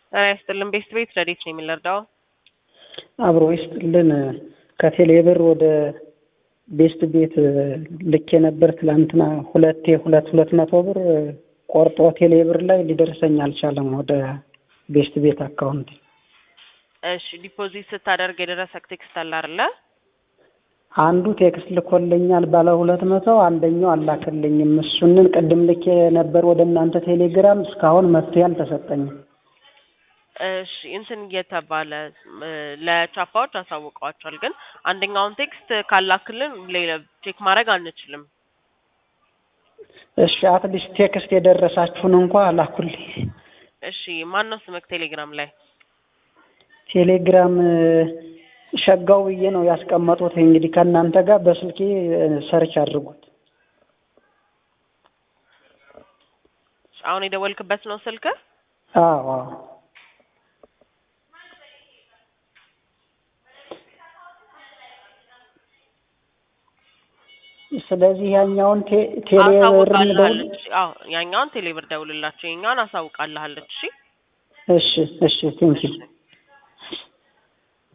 ጤና ይስጥልን ቤስት ቤት ረዴት ነው የምንረዳው? አብሮ ይስጥልን። ከቴሌብር ወደ ቤስት ቤት ልኬ ነበር ትላንትና ሁለቴ ሁለት ሁለት መቶ ብር ቆርጦ ቴሌብር ላይ ሊደርሰኝ አልቻለም ወደ ቤስት ቤት አካውንት። እሺ ዲፖዚት ስታደርግ የደረሰክ ቴክስት አለ አይደለ? አንዱ ቴክስት ልኮልኛል ባለ ሁለት መቶ አንደኛው አላክልኝም። እሱንን ቅድም ልኬ ነበር ወደ እናንተ ቴሌግራም እስካሁን መፍትሄ አልተሰጠኝም። እሺ እንትን እየተባለ ለቻፓዎች አሳውቀዋቸዋል። ግን አንደኛውን ቴክስት ካላክልን ሌላ ቼክ ማድረግ አንችልም። እሺ አትሊስት ቴክስት የደረሳችሁን እንኳ ላኩልኝ። እሺ ማን ነው ስምክ ቴሌግራም ላይ? ቴሌግራም ሸጋው ብዬ ነው ያስቀመጡት። እንግዲህ ከእናንተ ጋር በስልኬ ሰርች አድርጉት። አሁን የደወልክበት ነው ስልክ? አዎ አዎ። ስለዚህ ያኛውን ቴሌብር ደውል አሳውቃለች። አዎ ያኛውን ቴሌብር ደውልላቸው፣ የኛውን አሳውቃለች። እሺ እሺ እሺ ቴንኪው